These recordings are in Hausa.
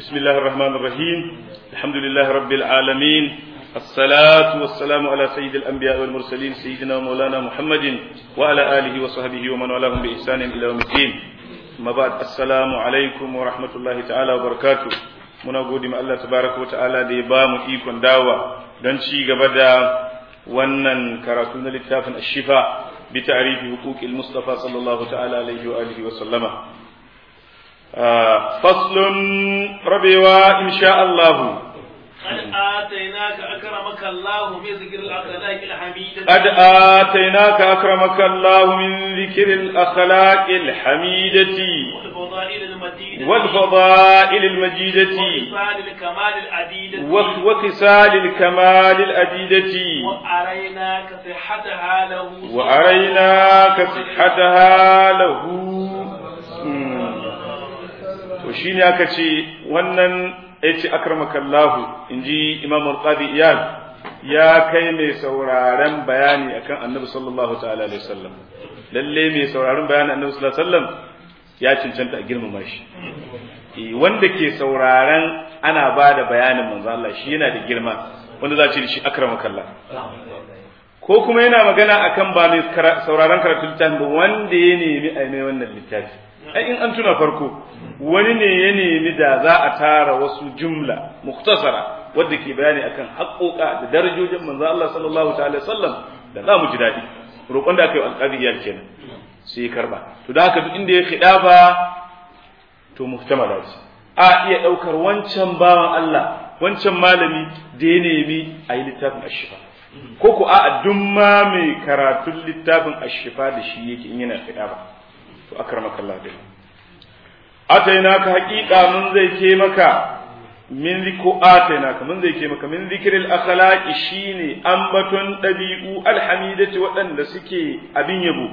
بسم الله الرحمن الرحيم الحمد لله رب العالمين الصلاة والسلام على سيد الأنبياء والمرسلين سيدنا ومولانا محمد وعلى آله وصحبه ومن والاهم بإحسان إلى يوم الدين ما بعد السلام عليكم ورحمة الله تعالى وبركاته muna gode ma Allah tabaraka wa ta'ala da ya ba mu ikon dawa don ci gaba da wannan karatu na littafin ashifa bi ta'rifi huquqil mustafa sallallahu ta'ala alaihi wa alihi wa sallama faslun rabewa insha Allah قد آتيناك أكرمك الله من ذكر الأخلاق الحميدة قد آتيناك أكرمك الله من ذكر الأخلاق الحميدة والفضائل المديدة والفضائل المجيدة وخصال الكمال العديدة وخصال الكمال الأديدة وأريناك صحتها له وأريناك صحتها له to shine aka ce wannan yace akramakallahu inji Imam Al-Qadi Iyad ya kai mai sauraron bayani akan Annabi sallallahu ta'ala alaihi wasallam lalle mai sauraron bayanin Annabi sallallahu alaihi wasallam ya cancanta a girmama shi Eh, wanda ke sauraron ana ba da bayanin manzo Allah shi yana da girma wanda za a ce da shi akramakallah ko kuma yana magana akan ba mai sauraron karatun littafin ba wanda ya nemi a mai wannan littafi ai in an tuna farko wani ne ya nemi da za a tara wasu jumla muktasara wadda ke bayani akan haƙoƙa da darajojin manzo Allah sallallahu ta'ala sallam da za mu ji daɗi roƙon da aka yi alƙadiyar kenan sai ya karba to da haka duk inda ya kiɗa ba to muhtamala ce a iya ɗaukar wancan bawan Allah wancan malami da ya nemi a yi littafin ashifa ko ku a duk ma mai karatun littafin ashifa da shi yake in yana kiɗa ba to akramaka Allah dai atainaka haqiqa mun zai ke maka min ziku atainaka mun zai ke maka min zikril akhlaqi shine ambaton dabi'u alhamidati waɗanda suke abin yabo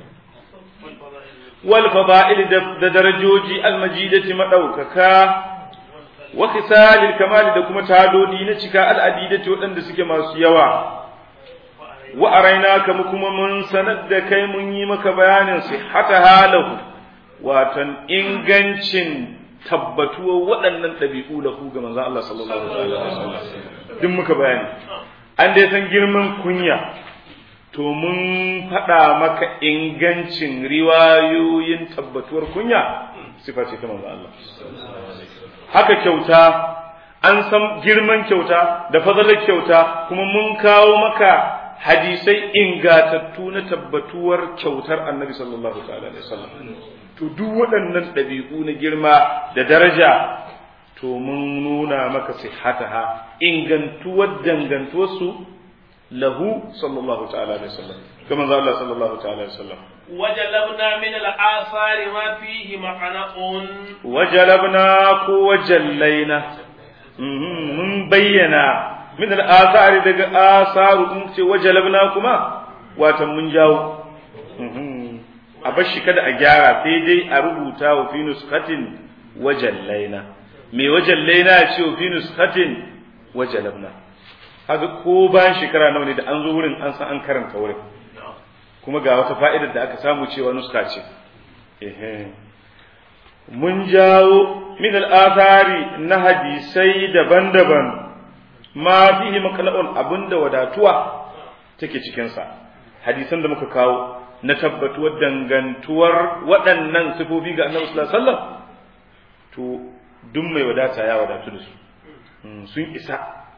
wal fada'il da darajoji almajidati madaukaka wa khisalil kamali da kuma tadodi na cika al'adidati waɗanda suke masu yawa wa arainaka mu kuma mun sanar da kai mun yi maka bayanin sihhata halahu watan ingancin tabbatuwar waɗannan ɗabi'u lahu ga manzon Allah sallallahu alaihi wasallam duk muka bayani an dai san girman kunya to mun faɗa maka ingancin riwayoyin tabbatuwar kunya sifa ce ta manzon Allah haka kyauta an san girman kyauta da fadalar kyauta kuma mun kawo maka hadisai ingatattu na tabbatuwar kyautar annabi sallallahu alaihi wasallam to duk waɗannan ɗabi'u na girma da daraja to mun nuna maka sihhataha ingantuwar dangantuwarsu lahu sallallahu ta'ala alaihi wasallam kuma za Allah sallallahu ta'ala alaihi wasallam وجلبنا من الآثار ما فيه معنى wajalabna ko wajallaina mun bayyana min al'asari daga asaru in ce wajalabna kuma watan mun jawo a bar shi kada a gyara sai dai a rubuta wa fi nuskatin wajallaina me wajallaina ya ce wa fi nuskatin wajalabna haka ko bayan shekara nawa ne da an zo wurin an san an karanta wurin kuma ga wata fa'idar da aka samu cewa nuska ce mun jawo min al'athari na hadisai daban-daban ma fihi makala'un abinda wadatuwa take cikinsa hadisan da muka kawo na tabbatuwar dangantuwar waɗannan sifofi ga annabi sallallahu alaihi wasallam to duk mai wadata ya wadatu da su sun isa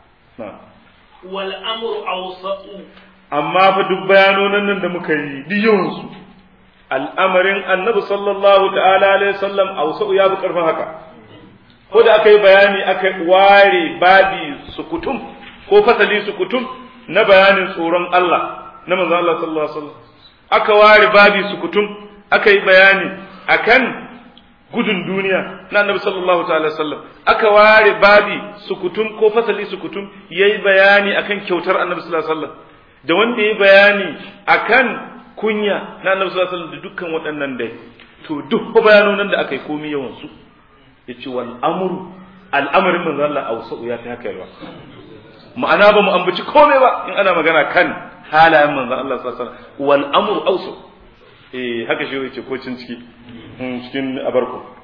والأمر أوسط amma fa duk bayanonan nan da muka yi duk yawansu al'amarin annabi sallallahu ta'ala alaihi wasallam ausa'u ya bi karfin haka ko da aka yi bayani aka ware babi sukutum ko fasali sukutum na bayanin tsoron Allah na manzon Allah sallallahu alaihi wasallam aka ware babi sukutum aka yi bayani akan gudun duniya na annabi sallallahu ta'ala alaihi wasallam aka ware babi sukutum ko fasali sukutum yayi bayani akan kyautar annabi sallallahu alaihi wasallam da wanda yayi bayani akan kunya na annabi sallallahu alaihi wasallam da dukkan waɗannan dai to duk bayanonan da aka yi komai yawan su yace wal amru al'amarin manzo Allah ausa'u ya fi haka yawa ma'ana ba mu ambaci komai ba in ana magana kan halayen manzo Allah sallallahu alaihi wasallam wal amru ausa eh haka shi yace ko cin ciki cikin abarku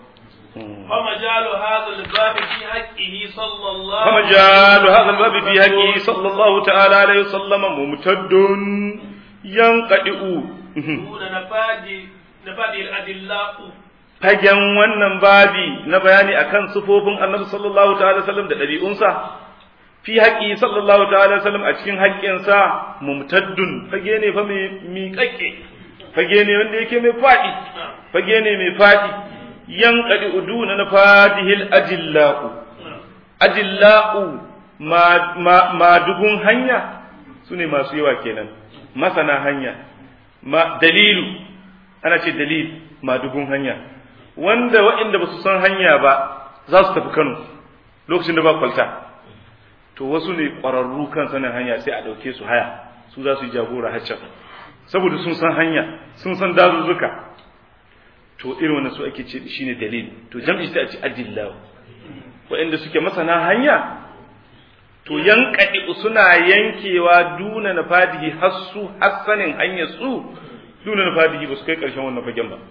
فمجال هذا الباب في حقه صلى الله فمجال هذا الباب في حقه صلى الله تعالى عليه وسلم ممتد ينقطع دون نفاد نفاد الأدلاء fagen wannan babi na bayani akan sufofin annabi sallallahu ta'ala sallam da ɗabi'unsa fi haƙi sallallahu ta'ala sallam a cikin haƙƙinsa mumtaddun fage ne fa mai miƙaƙƙe fage ne wanda yake mai faɗi fage ne mai faɗi yan ƙadi uduna na fadihil ajilla'u ajilla'u ma dugun hanya su ne masu yawa kenan masana hanya ma dalilu ana ce dalil ma dugun hanya wanda waɗanda ba su san hanya ba za su tafi Kano lokacin da ba kwalta to wasu ne ƙwararru kan sanin hanya sai a ɗauke su haya su za su yi jagora haccan saboda sun san hanya sun san dazuzzuka to irin wannan su ake ce shine dalil to jam'i sai a ce adillahu waɗanda suke masana hanya to yankaɗi suna yankewa duna na fadihi har su har sanin hanyar su duna na fadihi ba su kai ƙarshen wannan fagen ba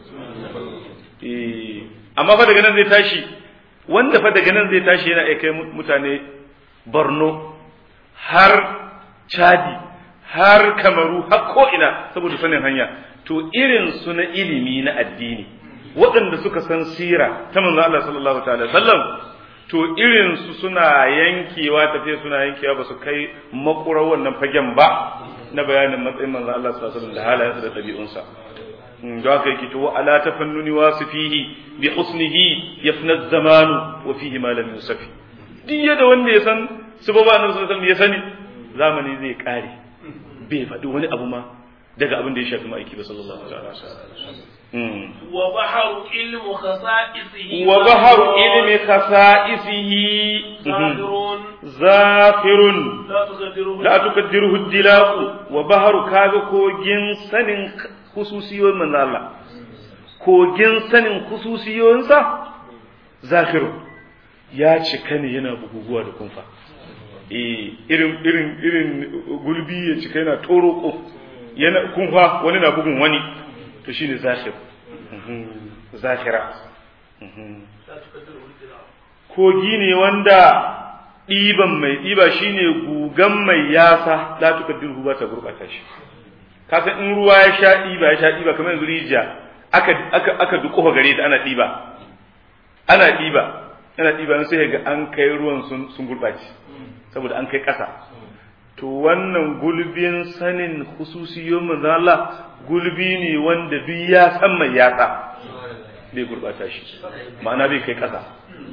amma fa daga nan zai tashi wanda fa daga nan zai tashi yana kai mutane borno har chadi har kamaru har ko'ina saboda sanin hanya to irin su na ilimi na addini waɗanda suka san sira ta manzo Allah sallallahu ta'ala sallam to irin su suna yankewa tafiya suna yankewa ba su kai makurar wannan fagen ba na bayanin matsayin manzo Allah sallallahu alaihi wasallam da halayensa da ɗabi'unsa da aka yake to ala tafannuni wasifihi bi husnihi yafna zamanu wa fihi ma lam yusafi duk da wanda ya san sababa annabi sallallahu alaihi wasallam ya sani zamani zai kare bai faɗi wani abu ma daga abin da ya shafi ma'aiki ba sallallahu alaihi wasallam wa baharu ilmu khasa'isihi wa baharu ilmi khasa'isihi zahirun zafirun la tuqaddiruhu la tukaddiruhu dilaqu wa baharu kaga kogin sanin khususiyoyin manzo Allah kogin sanin khususiyoyinsa zakiru ya cika ne yana buguguwa da kunfa eh irin irin irin gulbi ya cika yana toroko yana kunfa wani na bugun wani to shine zakir zakira la tuqaddiruhu al-dilal kogi ne wanda ɗiban mai ɗiba shine gugan mai yasa la tukaddiru ba ta gurɓata shi kasan in ruwa ya sha ɗiba ya sha ɗiba kamar yanzu rijiya aka aka aka duƙufa gare ta ana ɗiba ana ɗiba ana ɗiba sai ga an kai ruwan sun sun gurɓace saboda an kai ƙasa to wannan gulbin sanin hususiyon manzon Allah gulbi ne wanda duk ya san mai yatsa bai gurɓata shi ma'ana bai kai ƙasa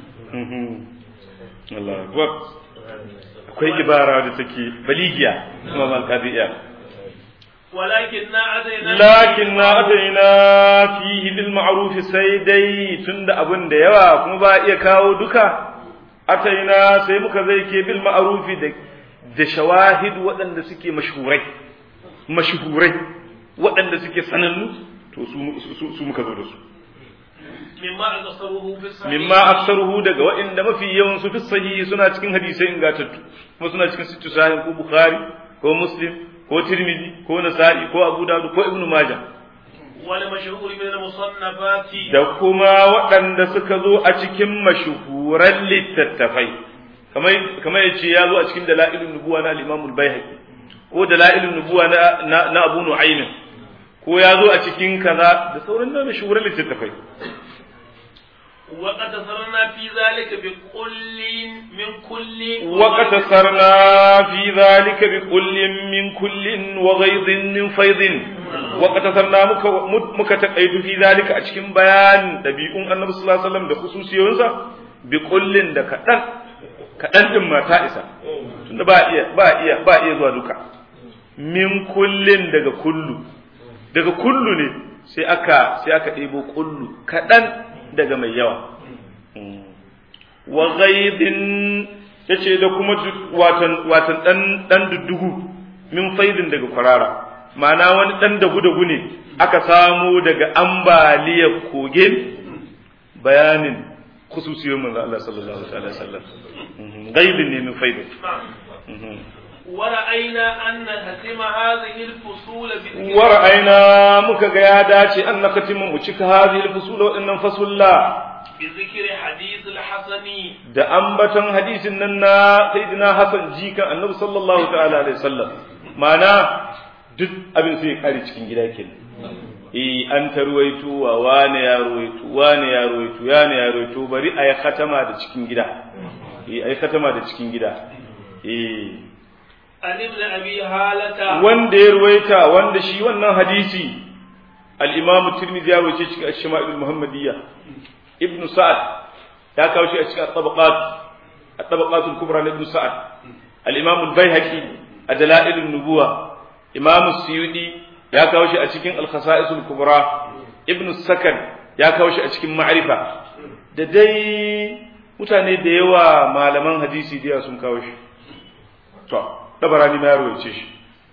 Allah akbar akwai ibara da take baligiya kuma mal qadiya walakin na adaina lakin na ataina fihi bil ma'ruf sai dai tunda abun da yawa kuma ba iya kawo duka ataina sai muka zai ke bil ma'ruf da da shawahid waɗanda suke mashhurai mashhurai waɗanda suke sanannu to su su muka zo da su mimma akasaruhu fi sahih mimma aksaruhu daga waɗanda mafi yawan su fi sahihi suna cikin hadisai ingantattu kuma suna cikin sittu sahih ko bukhari ko muslim ko tirmidhi ko nasa'i ko abu dawud ko ibnu majah wal mashhur min al musannafati da kuma waɗanda suka zo a cikin mashuhuran littattafai kamar kamar yace ya zo a cikin dalailun nubuwa na al-imam al-baihaqi ko dalailun nubuwa na na abu nu'aym ko ya zo a cikin kaza da sauran da mashuhuran littattafai وقد صرنا في ذلك بكل من كل وقتصرنا في ذلك بكل من كل وغيظ من فيض وقتصرنا muka taƙaitu fi zalika a cikin bayan ɗabi'un annabi sallallahu alaihi wasallam da khususiyoyinsa bi kullin da kaɗan kaɗan din ma ta isa tunda ba iya ba iya ba iya zuwa duka min kullin daga kullu daga kullu ne sai aka sai aka ɗebo kullu kaɗan daga mai yawa wa ghaidin yace da kuma watan watan dan dan duddugu min faidin daga kwarara ma'ana wani dan dagu dagu ne aka samu daga ambaliyar koge bayanin khususiyoyin manzo Allah sallallahu alaihi wasallam ghaidin ne min faidin ورأينا أن نختم هذه الفصول بذكر ورأينا muka ga ya dace an nakatima mu cika hadhihi al-fusul wa innan fasulla بذكر حديث الحسن da ambaton hadisin nan na sayyidina Hassan jikan Annabi sallallahu ta'ala alaihi wasallam ma'ana duk abin sai ya kare cikin gida kenan eh an tarwaito wa wane ya ruwaito wane ya ruwaito wane ya ruwaito bari ayi khatama da cikin gida eh ayi khatama da cikin gida eh عن ابن أبي هالة wanda ya ruwaita wanda shi wannan hadisi al-Imam Tirmidhi ya ruwaice cikin Ash-Shama'il al-Muhammadiyya Ibn Sa'ad ya kawo shi a cikin at-Tabaqat at-Tabaqat al-Kubra na Ibn Sa'ad al-Imam al-Baihaqi a Dalail an-Nubuwa Imam Suyuti ya kawo shi a cikin al-Khasa'is al-Kubra Ibn Sakan ya kawo shi a cikin Ma'rifa da dai mutane da yawa malaman hadisi da yawa sun kawo shi to dabarani ma ya ruwaice shi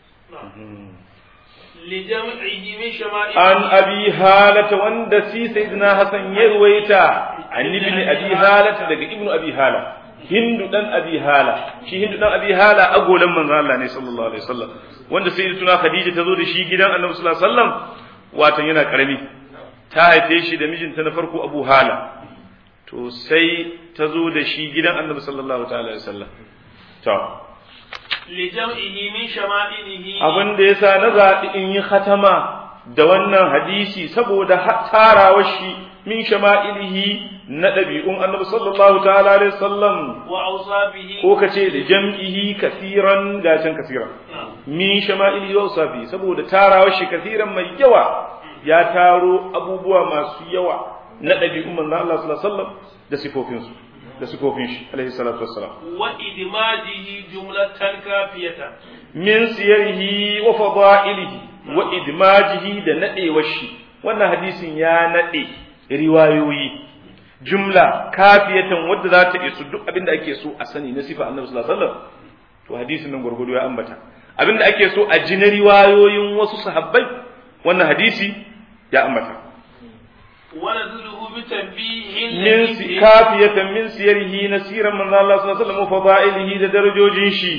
لجمعه من شمائل an abi halata wanda si sayyidina hasan ya ruwaita an ibn abi halata daga ibnu abi hala hindu dan abi hala shi hindu dan abi hala agolan manzon Allah ne sallallahu alaihi wasallam wanda sayyidatuna khadija ta zo da shi gidan annabi sallallahu alaihi wasallam watan yana karami ta haife shi da mijinta na farko abu hala to sai ta zo da shi gidan annabi sallallahu ta'ala alaihi wasallam to لجمعه من شمائله abin da yasa na zaɓi in yi khatama da wannan hadisi saboda ha- tarawar shi min shama'ilihi na ɗabi'un annabi sallallahu ta'ala alaihi wasallam وأوصافه ko ka ce da jam'ihi kasiran gacin kasiran min shama'ilihi wa usafi saboda tarawar shi kasiran mai yawa ya taro abubuwa masu yawa na ɗabi'un manzon Allah sallallahu alaihi wasallam da sifofinsu da sifofin shi alaihi salatu wassalam وإدماجه جملة كافية min siyarihi wa fada'ilihi wa idmajihi da nadewar shi wannan hadisin ya nade riwayoyi jumla kafiyatan wadda za ta isu duk abinda ake so a sani na sifa annabi sallallahu alaihi wasallam to hadisin nan gurgudu ya ambata abinda ake so a ji na riwayoyin wasu sahabbai wannan hadisi ya ambata ونزله بتنبيه min si- kafiyatan min siyarihi nasiran manzo Allah sallallahu alaihi wasallam wa fada'ilihi da darajojin shi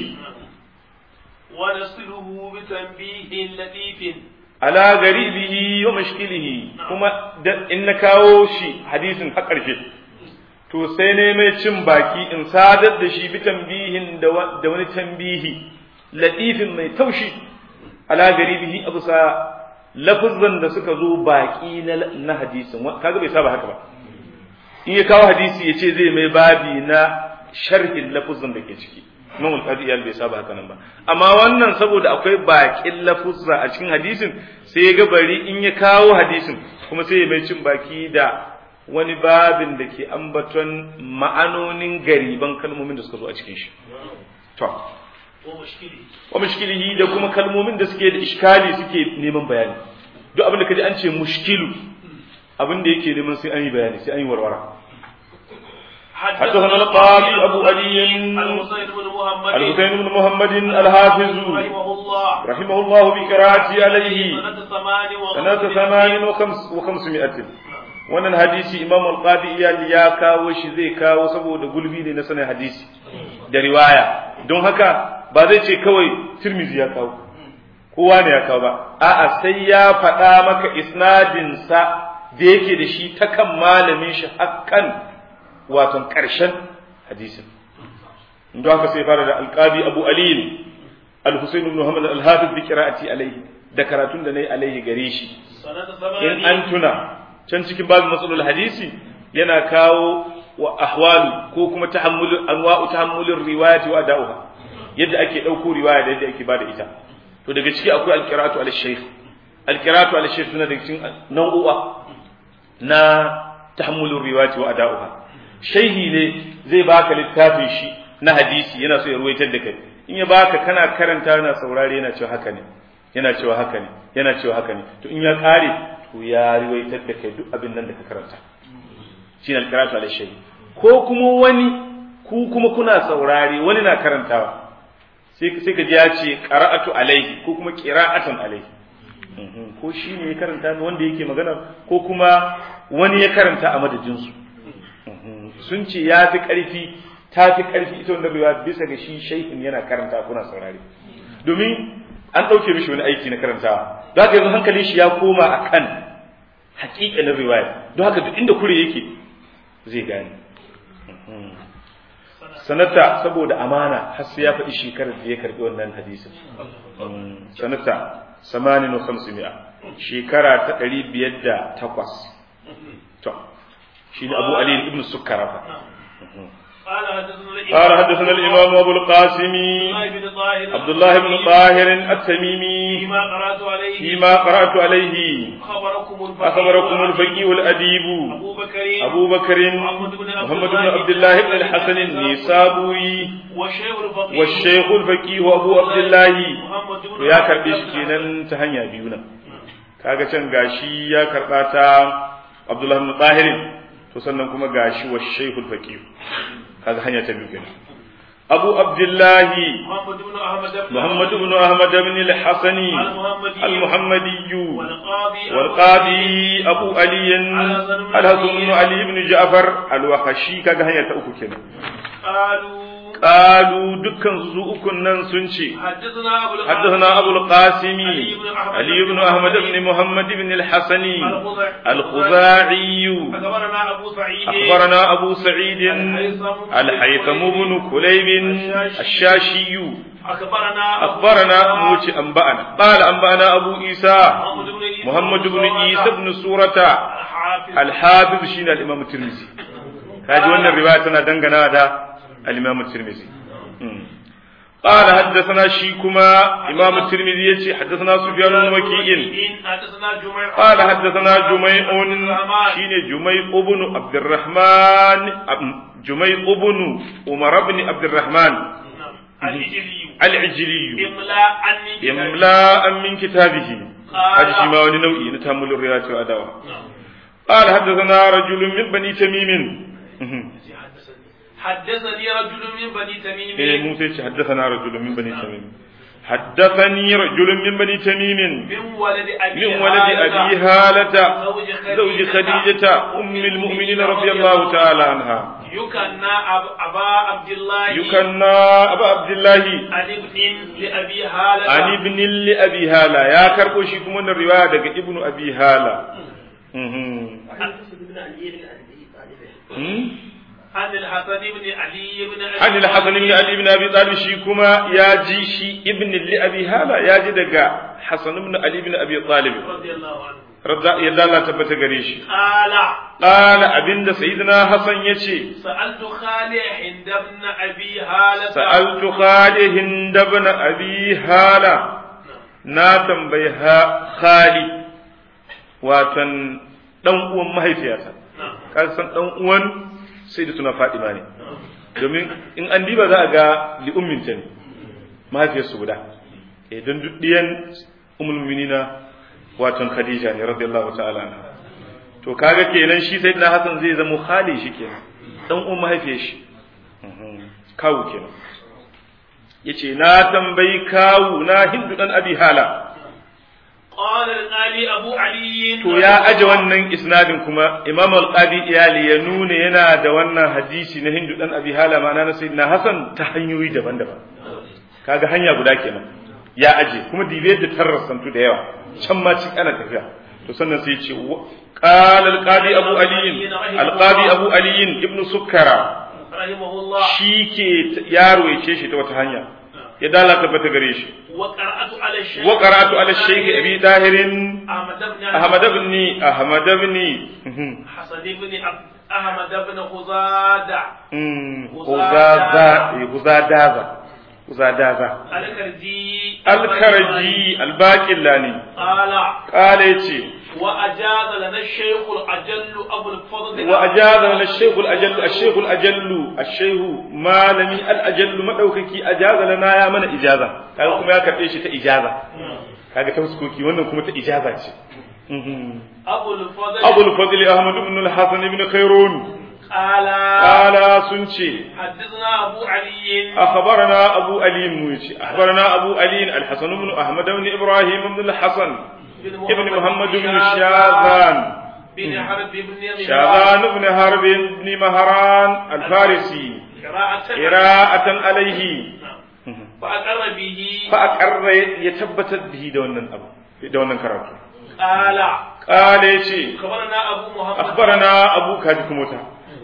ونصله بتنبيه لطيف ala garibihi wa mashkilihi kuma da in na kawo shi hadisin har ƙarshe to sai ne mai cin baki in sadar da shi bi tambihin da wa- da wani tambihi latifin mai taushi ala garibihi abu sa lafuzan da suka zo baki na na hadisin Wa- kaga bai saba haka ba in ya kawo hadisi ya ce zai mai babi na sharhin lafuzan da ke ciki Imam al-Qadi iyal bai saba haka nan ba amma wannan saboda akwai bakin lafuzza a cikin hadisin sai ya ga bari in ya kawo hadisin kuma sai ya mai cin baki da wani babin da ke ambaton ma'anonin gariban kalmomin da suka zo a cikin shi to ومشكله wa mushkilihi da kuma kalmomin da suke da iskali suke neman bayani duk abin da kaji an ce mushkilu abin da yake neman sai an yi bayani sai an yi warwara حدثنا القاضي أبو علي الحسين بن محمد الحسين بن محمد الحافظ رحمه الله رحمه الله بقراءته عليه سنة ثمان سنة ثمان وخمس وخمسمائة wannan hadisi imam al-qadi iyali ya kawo shi zai kawo saboda gulbi ne na sanin hadisi da riwaya don haka ba zai ce kawai tirmizi ya kawo kowa ne ya kawo ba a'a sai ya faɗa maka isnadin sa da yake da shi ta kan malamin shi hakkan waton ƙarshen hadisin don haka sai fara da alqadi abu ali al-husayn ibn muhammad al-hafiz bi qira'ati alayhi da karatun da nayi alayhi gare shi سنة in ثمان an tuna can cikin babin matsalol hadisi yana kawo wa ahwalu ko kuma tahammulul anwa'u tahammulur riwayati wa da'uha yadda ake dauko riwaya da yadda ake bada ita to daga ciki akwai alqira'atu ala shaykh alqira'atu ala shaykh suna daga cikin nau'u'a na tahammulur riwayati wa da'uha shaihi ne zai baka littafin shi na hadisi yana so ya ruwaitar da kai in ya baka kana karanta yana saurare yana cewa haka ne yana cewa haka ne yana cewa haka ne to in ya kare to ya riwaitar da kai duk abin nan da ka karanta shine al-qira'atu ala shay ko kuma wani ku kuma kuna saurare wani na karantawa sai sai ka ji ya ce qara'atu alaihi ko kuma qira'atan alaihi Mhm. ko shi ne ya karanta wanda yake magana ko kuma wani ya karanta a madadin su Mhm. sun ce ya fi ƙarfi ta fi ƙarfi ita wannan riwaya bisa ga shi shaihin yana karanta kuna saurare domin an ɗauke mishi wani aiki na karantawa don haka yanzu hankalin shi ya koma a kan haƙiƙanin riwaya don haka duk inda kure yake zai gane sanata saboda amana har sai ya faɗi shekarar da ya karɓi wannan hadisin sanata samanin wa khamsimi'a shekara ta ɗari biyar da takwas to shi ne abu ali ibn sukkara fa قال حدثنا الإمام أبو القاسم عبد الله بن طاهر التميمي فيما قرأت عليه فيما قرأت عليه أخبركم الفقيه أخبركم الفقيه الأديب أبو بكر أبو بكر محمد بن عبد الله بن الحسن النيسابوري والشيخ الفقيه والشيخ الفقيه أبو عبد الله محمد بن to ya karbe shi kenan ta hanya biyu nan kaga can gashi ya karba ta Abdullah ibn Tahir to sannan kuma gashi wa Shaykhul Faqih kaga hanya ta biyu kenan Abu Abdullah محمد بن أحمد بن محمد بن أحمد بن الحسني المحمدي المحمدي والقاضي والقاضي أبو علي الحسن بن علي بن جعفر الوخشي كاga hanya ta uku kenan قالوا قالوا dukkan su ukun nan sun ce حدثنا أبو القاسم حدثنا أبو القاسم علي بن أحمد علي بن أحمد بن محمد بن الحسني الخزاعي الخزاعي أخبرنا أبو سعيد أخبرنا أبو سعيد الهيثم الحيثم بن كليب الشاشي أخبرنا أخبرنا موتي أنبأنا قال أنبأنا أبو عيسى محمد بن عيسى محمد بن عيسى بن سورة الحافظ الحافظ شين الإمام الترمذي هذه وانا الرواية تنا دنگنا هذا الإمام الترمذي مم. قال حدثنا شيكما إمام الترمذي يتي حدثنا سفيان بن وكيع حدثنا جميع قال حدثنا جميع شين جميع بن عبد الرحمن جميع بن عمر بن عبد الرحمن الإجلي العجلي إملاء عني إملاء من كتابه هذا شيء ما وني نوعي نتحمل الرواية والأدوات قال حدثنا رجل من بني تميم حدثني رجل من بني تميم إيه موسى حدثنا رجل من بني تميم حدثني رجل من بني تميم من ولد أبي من ولد أبي هالة زوج خديجة أم المؤمنين رضي الله تعالى عنها يكنى أب- أبا عبد الله يكنى أبا عبد الله عن ابن لأبي هالة عن ابن لأبي هالة يا كربو شي كما الرواية دقى ابن أبي هالة مهم. هم؟ عن الحسن بن علي بن أبي عن الحسن بن علي بن ابي طالب شي كما يا جي شي ابن لابي هالا يا جي دغا حسن بن علي بن ابي طالب رضي الله عنه رضا يدا الله تبتا gare shi قال قال abinda sayyidina hasan yace سألت خالي عند ابن أبي هالة sa'altu khalid ibn abi hala na tambayi ha khali watan dan uwan mahaifiyata نعم ka san dan uwan sai da tuna fadima ne domin in an diba za a ga li'umminta ne mahaifiyarsu guda eh don duk diyan ummul mu'minina watan khadija ne radiyallahu ta'ala anha to kaga kenan shi sayyidina hasan zai zama khali shi kenan dan uwan mahaifiyar shi Mhm. kawu kenan yace na tambayi kawu na hindu dan abi hala قال القالي أبو علي to ya aje wannan isnadin kuma imam al-qadi iyali ya nuna yana da wannan hadisi na hindu dan abi hala ma'ana na sayyidina hasan ta hanyoyi daban-daban kaga hanya guda kenan ya aje kuma dibe da tarrasantu da yawa can ma ci ana tafiya to sannan sai ya ce wa- qala al-qadi abu ali al-qadi abu ali ibn sukkara رحمه الله shike yaro ya ce shi ta wata hanya ya dalata bata gare shi وقرأت على الشيخ wa qara'atu ala shaykh abi dahirin أحمد بن أحمد بن أحمد بن حسن بن عبد- أحمد بن خزادة غزازة غزادازة غزادازة الكرجي الكرجي الباقلاني قال قال يتي وأجاز لنا الشيخ الأجل أبو الفضل وأجاز لنا الشيخ الأجل الشيخ الأجل الشيخ مالمي الأجل مدوككي أجاز لنا يا من إجازة kaga kuma ya karɓe shi ta ijaza kaga ta huskoki wannan kuma ta ijaza ce أبو الفضل Abu al-Fadl Ahmad ibn al-Hasan ibn Khairun قال qala sun ce حدثنا أبو علي أخبرنا أبو علي مويتي أخبرنا أبو علي الحسن بن أحمد بن إبراهيم بن الحسن ابن محمد بن شاذان بن حرب بن شاذان بن حرب بن مهران الفارسي قراءة قراءة عليه فأقر به فأقر يتبت به دون أبو دون كرامته قال قال يتي أخبرنا أبو محمد أخبرنا أبو كاجكموتا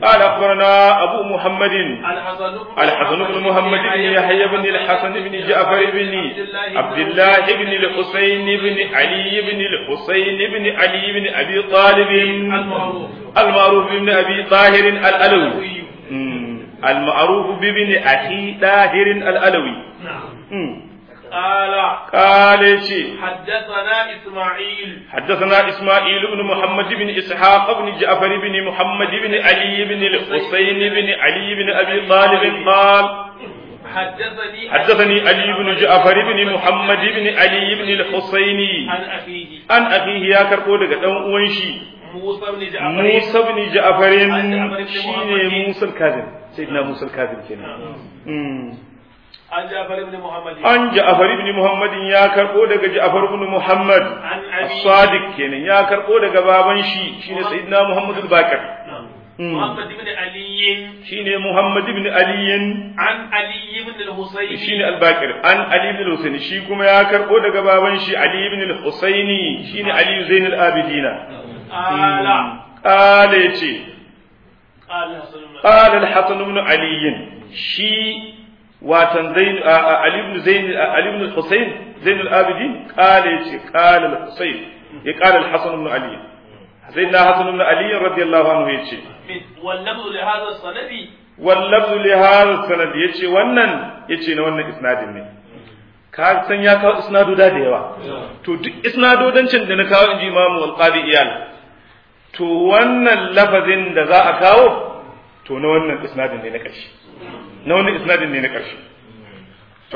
قال أخبرنا أبو محمد الحسن بن الحسن بن محمد بن يحيى بن الحسن بن جعفر بن عبد الله بن الحسين بن علي بن الحسين بن علي بن أبي طالب المعروف المعروف بن أبي طاهر الألوي مم. المعروف بابن أخي طاهر الألوي نعم مم. قال قال شيء حدثنا إسماعيل حدثنا إسماعيل بن محمد بن إسحاق بن جعفر بن محمد بن علي بن الحسين بن علي بن أبي طالب قال حدثني حدثني علي بن جعفر بن محمد بن علي بن الحسين عن أخيه an akhihi ya karbo daga dan uwan shi موسى بن جعفر Musa ibn Ja'far An Ja'far ibn shine Muhammad. Musa al-Kazim sayyidina Musa al-Kazim kenan Mm. عن جعفر بن محمد an Ja'far ibn Muhammad ya karbo daga Ja'far ibn Muhammad عن أبي as-Sadiq kenan ya karbo daga baban shi shine sayyidina Muhammad al-Baqir نعم. Mm. محمد بن علي shine Muhammad ibn Ali عن علي بن الحسين shine al-Baqir an Ali ibn al-Husaini shi kuma ya karbo daga baban shi Ali ibn al-Husaini shine Ali Zain al-Abidin قال قال yace قال حسن بن قال الحسن بن علي شي واتن زين آ- آ- علي بن زين آ- علي بن الحسين زين العابدين قال يجي قال الحسين قال الحسن بن علي سيدنا حسن بن علي رضي الله عنه يجي واللفظ لهذا السند واللفظ لهذا السند يجي wannan yace na wannan isnadin ne ka san ya kawo isnadoda da yawa to duk isnadodancin da na kawo inji imamu al-qadi iyal to wannan lafazin da za a kawo to na wannan isnadin ne na ƙarshe na wannan isnadin ne na ƙarshe to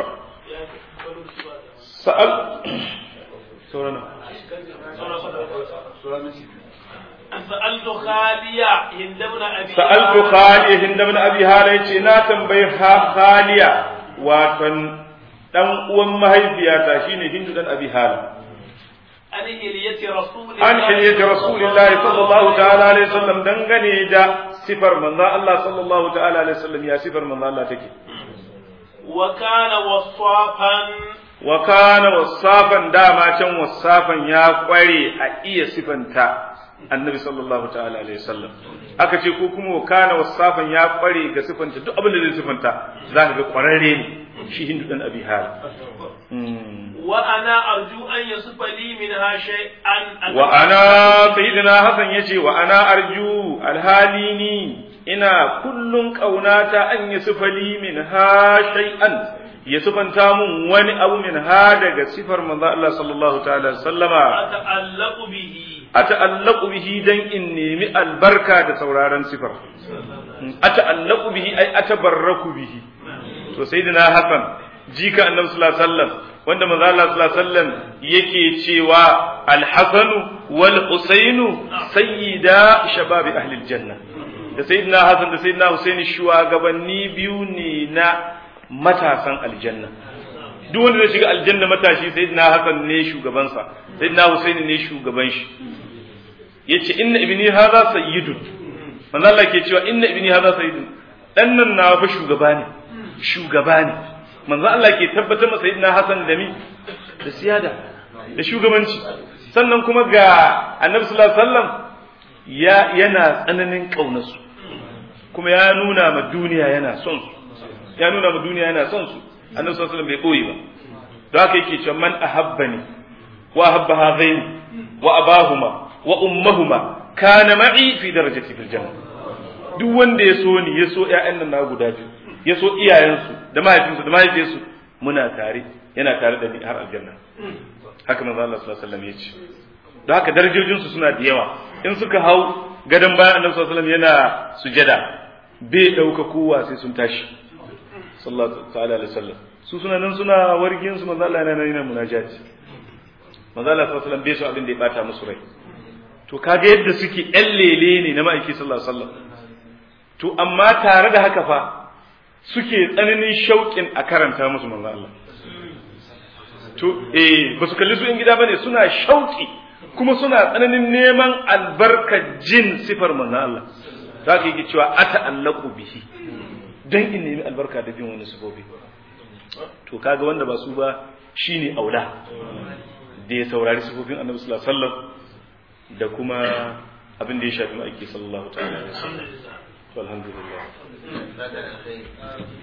sa'al saurana سألت خالية هند بن أبي sa'altu khaliya hind ibn abi hala yace na tambayi ha- khaliya watan dan uwan mahaifiyata shine hindu dan abi hala عن إلية رسول an hilyati rasulillahi sallallahu ta'ala alaihi wasallam dangane da sifar manzo Allah sallallahu ta'ala alaihi wasallam ya sifar manzo Allah take وكان وصافا wa kana wasafan dama can wasafan ya kware a iya sifanta annabi sallallahu ta'ala alaihi wasallam aka ce ko kuma wa kana wasafan ya kware ga sifanta duk abin da zai sifanta zaka ga kwararre ne shi hindu dan abi hal وأنا أرجو أن يصف لي منها شيئا wa ana sayyidina hasan yace wa ana arju alhalini ina kullun kaunata an yasfali min ha shay'an ya sifanta mun wani abu min ha daga sifar manzo Allah sallallahu ta'ala alaihi wasallama أتعلق به ata'allaqu bihi dan in nemi albarka da sauraron sifar ata'allaqu bihi ay atabarraku bihi to sayyidina hasan jika annabi sallallahu alaihi wasallam wanda manzo Allah sallallahu alaihi wasallam yake cewa al-hasan wal husainu sayyida shababi ahli al-janna da sayyidina hasan da sayyidina husaini shugabanni biyu ne na matasan aljanna duk wanda zai shiga aljanna matashi sayyidina hasan ne shugabansa sayyidina husaini ne shugaban shi yace inna ibni hadha sayyidun manzo Allah ke cewa inna ibni hadha sayyidun dan nan na fa shugaba ne shugaba ne manzo Allah ke tabbatar masa sayyidina hasan da mi da siyada da shugabanci sannan kuma ga annabi sallallahu alaihi wasallam ya yana tsananin kaunarsu kuma ya nuna ma duniya yana son su ya nuna ma duniya yana son su annabi sallallahu alaihi wasallam bai boye ba don haka yake cewa man ahabbani wa ahabba hadaini wa abahuma wa ummahuma kana ma'i fi darajati fil janna duk wanda ya so ni ya so ƴaƴan nan na guda biyu ya so iyayensu da mahaifinsu da mahaifiyarsu muna tare yana tare da ni har aljanna haka manzo Allah sallallahu alaihi wasallam ya ce don haka darajojin su suna da yawa in suka hau gadon bayan annabi sallallahu alaihi wasallam yana sujada bai dauka kowa sai sun tashi sallallahu ta'ala alaihi wasallam su suna nan suna wargin su manzo Allah yana nan yana munajati manzo Allah sallallahu alaihi wasallam bai so abin da ya bata musu rai to kaga yadda suke ƴan lele ne na ma'aiki sallallahu alaihi wasallam to amma tare da haka fa suke tsananin shauƙin a karanta musu manzo Allah to eh ba su kalli su in gida bane suna shauƙi kuma suna tsananin neman albarkar jin sifar manzo Allah za ka yi cewa ata'allaqu bihi dan in nemi albarka da bin wani sifofi to kaga wanda ba su ba shine aula da ya saurari sifofin annabi sallallahu alaihi wasallam da kuma abin da ya shafi ma'aiki sallallahu ta'ala alaihi wasallam alhamdulillah